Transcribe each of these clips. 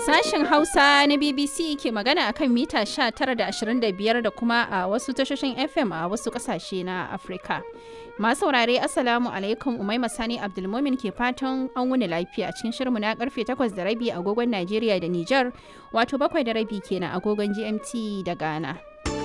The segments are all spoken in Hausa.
Sashen Hausa na BBC ke magana akan mita 19 da 25 da kuma a wasu tashoshin FM a wasu kasashe na Afirka. Masu saurare Assalamu alaikum Umaima Sani Abdulmumin ke fatan an wuni lafiya cikin shirmu na karfe 8 da rabi agogon Najeriya da Nijar wato bakwai da rabi kenan agogon GMT da Ghana.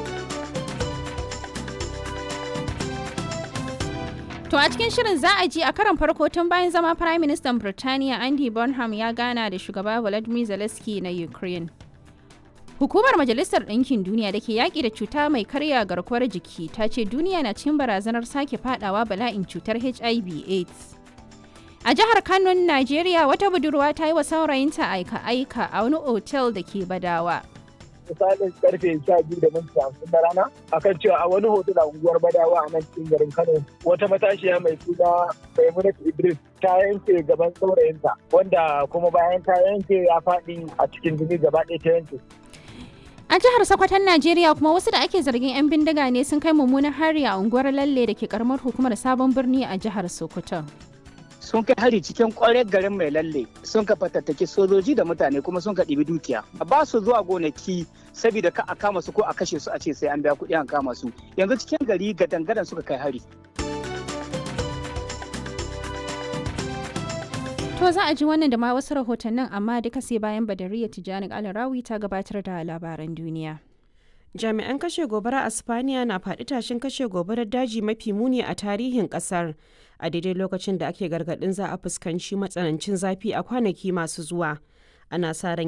To a cikin shirin za a ji a karon farko tun bayan zama Prime Minister Birtaniya Andy Bonham ya gana da shugaba Volodymyr Zelensky na Ukraine. Hukumar Majalisar Ɗinkin Duniya da ke yaƙi da cuta mai karya garkuwar jiki ta ce duniya na cikin barazanar sake fadawa bala'in cutar HIV AIDS. A jihar Kano, Najeriya wata budurwa ta yi wa saurayinta aika-aika a wani otel da ke Badawa. misalin karfe sha biyu da minti hamsin na rana akan cewa a wani hotel a unguwar badawa a nan cikin garin kano wata matashiya mai suna maimunat idris ta yanke gaban saurayinta wanda kuma bayan ta yanke ya faɗi a cikin jini gaba ɗaya ta yanke A jihar Sokoton Najeriya kuma wasu da ake zargin 'yan bindiga ne sun kai mummunan hari a unguwar Lalle da ke karamar hukumar Sabon Birni a jihar Sokoto. sun kai hari cikin kwarar garin mai lalle sun ka fatattaki sojoji da mutane kuma sun ka ɗibi dukiya ba su zuwa gonaki saboda ka a kama su ko a kashe su a ce sai an biya kuɗi an kama su yanzu cikin gari gadan-gadan suka kai hari To za a ji wannan da ma wasu rahotannin amma duka sai bayan Badariya Tijjani Alarawi ta gabatar da labaran duniya. jami'an kashe gobara a spaniya na faɗi tashin kashe gobarar daji mafi muni a tarihin ƙasar a daidai lokacin da ake gargaɗin za a fuskanci matsanancin zafi a kwanaki masu zuwa ana sa ran